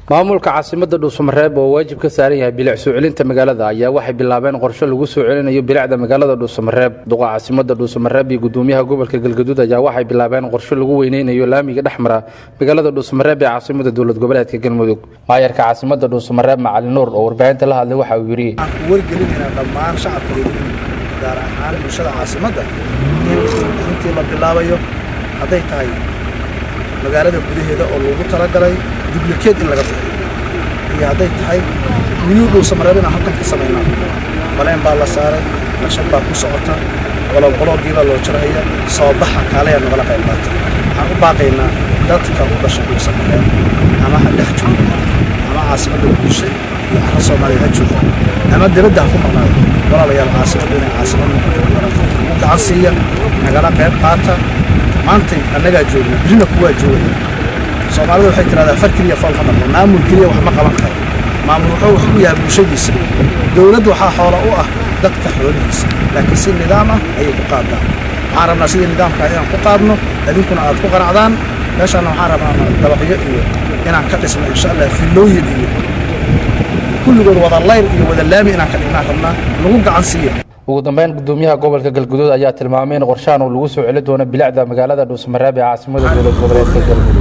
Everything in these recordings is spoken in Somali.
maamulka caasimada dhuusamareeb oo waajib ka saaran yahay bilic soo celinta magaalada ayaa waxay bilaabeen qorshe lagu soo celinayo bilicda magaalada dhuusamareeb duqa caasimada dhuusamareeb iyo gudoomiyaha gobolka galgaduud ayaa waxay bilaabeen qorshe lagu weyneynayo laamiga dhexmara magaalada dhuusamareeb ee caasimada dowlad goboleedka galmudug maayarka caasimada dhuusamareeb macali nuur oo warbaahinta la hadlay waxa uu yidhi waxaan ku wargelinaynaa dhammaan shacabka reer gaar ahaan bulshada caasimadda in intii la bilaabayo hadday tahay magaalada gudaheeda oo loogu talagalay dublikeed in laga bixiyo iyo hadday tahay miyuu dhuusamareeb inaan halkan ka samaynaa baleen baa la saaray naqshad baa ku socota qoloqoloogii baa loo jaraya soo baxa kaaleya nagala qayb qaata waxaan u baaqaynaa dadka u dhashay dhuusamareeb ama ha dhex jooga ama caasimadda bulsha iyo carra soomaaliya ha jooga ama dibadda ha ku maqnaado walaalayaal caasimaddu inay caasimad noqoto ugu gacan siiya nagala qayb qaata maantay annagaa joogna birina kuwaa joogaya soomaalida waxay tidhahdaa far keliya fool ma dhaqmo maamul keliya wax ma qaban karo maamul wuxuu wax u yahay bulshadiisa dowladd waxaa xoola u ah dadka xoolihiisa laakiin si nidaam ah ayay ku qaadaan waxaan rabnaa sidii nidaamkaa inaan ku qaadno idinkuna aad ku qanacdaan meeshaana waxaan rabnaa dabaqyo iyo inaan ka dhisno insha allah fillooyin iyo kulligood wada layr iyo wada laami inaan ka dhignaan rabnaa nagu gacan siiya ugu dambeyn gudoomiyaha gobolka galguduud ayaa tilmaamay in qorshahan uu lagu soo celi doono bilicda magaalada dhuusamareeb ee caasimada dowlad goboleedka galmudug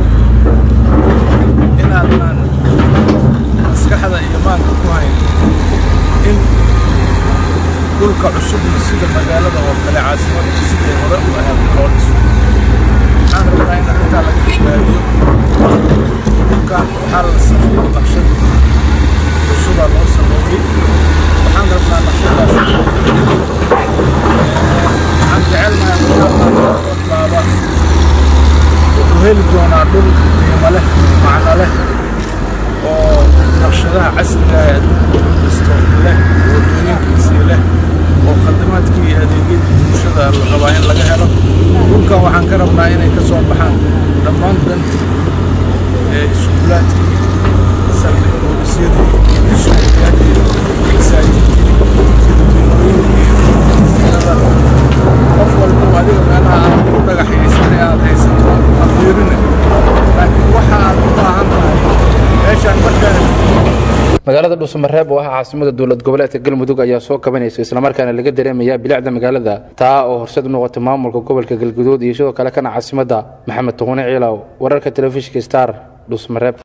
inaadnaan maskaxda iyo maanka ku hayn in dhulka cusubna sida magaalada oo kale caasimada siday hore u ahayd loo dhiso waxaan rabnaa in arrintaa laga badbaadiyo dhulkan waxaa la sameeyey naqshad cusubaa loo sameeyey waxaan rabnaa naqshadaas waxaan jecelnahay mashaallah wuxuu heli doonaa dhul qiimo leh macno leh oo naqshadaha casriga ee adduunka u dhisto leh wadooyinkiisii leh oo khadamaadkii iyo adeegyadii bulshada la rabaa in laga helo dhulkan waxaan ka rabnaa inay ka soo baxaan dhammaan dantii ee iskuulaadkii saldhig boolisyadii iskuulaadkii masaajidkii sidooyinooyinkii sinada qof walba adiga meelaha aad ku dhagaxaysan ee aad haysato ha fiirina laakiin waxa aad u baahan tahay meeshaan markaan magaalada dhuusamareeb oo ah caasimada dowlad goboleedka galmudug ayaa soo kabanaysa islamarkaana laga dareemaya bilicda magaalada taa oo horseed u noqotay maamulka gobolka galguduud iyo sidoo kale kana caasimada maxamed tuqune ciilow wararka telefishinka star dhuusamareeb